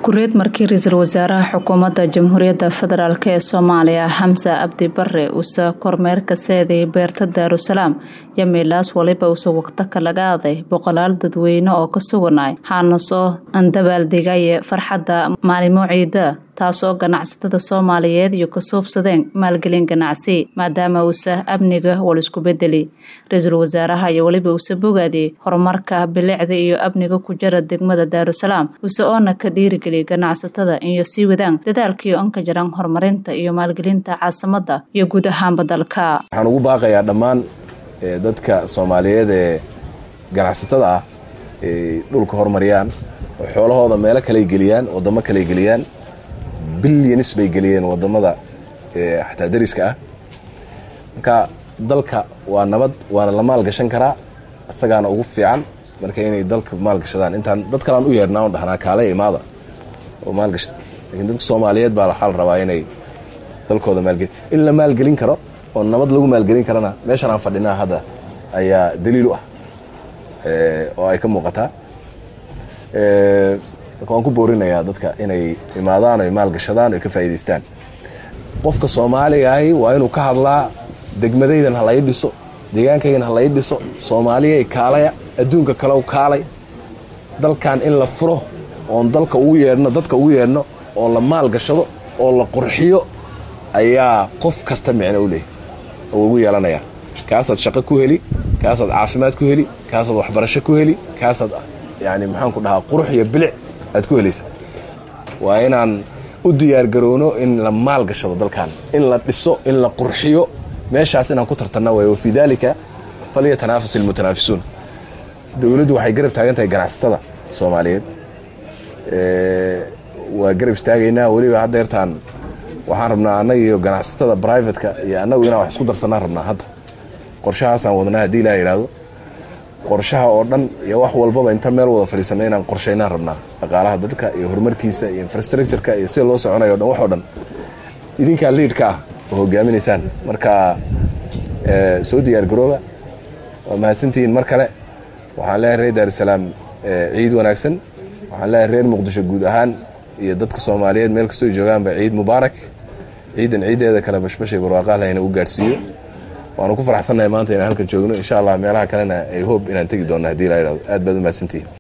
kureed markii ra-iisul wasaaraha xukuumadda jamhuuriyadda federaalk ee soomaaliya xamse abdi bare uuse kormeerka seeday beerta daarusalaam yamiilaas waliba uuse waqtaka laga aaday boqolaal dadweyne oo ka suganay waxaana soo andabaaldegaye farxadda maalimo ciida taasoo ganacsatada soomaaliyeed iyo ka suubsadeen maalgelin ganacsi maadaama uuse amniga wal isku bedeli ra-iisul wasaaraha iyo weliba uuse bogaadiyey horumarka bilicda iyo amniga ku jira degmada daarusalaam uuse oona ka dhiirigeliya ganacsatada iyo sii wadaan dadaalkaiyo anka jiraan horumarinta iyo maalgelinta caasimada iyo guud ahaanba dalka waxaan ugu baaqayaa dhammaan dadka soomaaliyeed ee ganacsatada ah ay dhulka horumariyaan oo xoolahooda meelo kaley geliyaan wadamo kaley geliyaan bilyanis bay geliyeen wadamada xataa dariska ah marka dalka waa nabad waana la maalgashan karaa isagaana ugu fiican marka inay dalka maalgashadaan intaan dad kalaan u yeernaa on dhahnaa kaale imaada oo maalgashada lakiin dadka soomaaliyeed baa waxaa la rabaa inay dalkooda maalgeli in la maalgelin karo oo nabad lagu maalgelin karana meeshan aan fadhinaa hadda ayaa daliil u ah oo ay ka muuqataa marka waan ku boorinayaa dadka inay imaadaan oy maalgashadaan oy ka faa'idaystaan qofka soomaaliga ahi waa inuu ka hadlaa degmadaydan ha lai dhiso deegaankaygan ha lai dhiso soomaaliyay kaalaya adduunka kale kaalay dalkan in la furo oon dalka ugu yeedhno dadka ugu yeedhno oo la maalgashado oo la qurxiyo ayaa qof kasta micno u leehay oo ugu yeelanayaa kaasaad shaqo ku heli kaasaad caafimaad ku heli kaasaad waxbarasho ku heli kaasaad yani maxaanku dhahaa qurux iyo bilic aad ku helaysa waa inaan u diyaargarowno in la maalgashado dalkan in la dhiso in la qurxiyo meeshaas inaan ku tartanna waay wa fii daalika falyatanaafasu ilmutanaafisuun dowladdu waxay garab taagan tahay ganacsatada soomaaliyeed waa garab istaagaynaa weliba haddeertaan waxaan rabnaa annaga iyo ganacsatada brivatka iyo annagu inaan wax isku darsanaan rabnaa hadda qorshahaasaan wadnaa haddii ilaa yidhaahdo qorshaha oo dhan iyo wax walbaba inta meel wada fadhiisana inaan qorshaynaan rabnaa dhaqaalaha dalka iyo horumarkiisa iyo infrastructureka iyo sida loo soconayo o dhan wax oo dhan idinkaa liidhka ah oo hogaaminaysaan marka soo diyaargarooba waa mahadsantihiin mar kale waxaan leeyahay reer daarusalaam ciid wanaagsan waxaan leeyahay reer muqdisho guud ahaan iyo dadka soomaaliyeed meel kastoo joogaanba ciid mubaarak ciidan ciiddeeda kale bashbashay barwaaqaha lahayna u gaadhsiiyo waanu ku faraxsannahay maanta inaan halkan joogno insha allah meelaha kalena ay hoob inaan tegi doonno hadii la yidhahdo aad baad u mahadsantihiin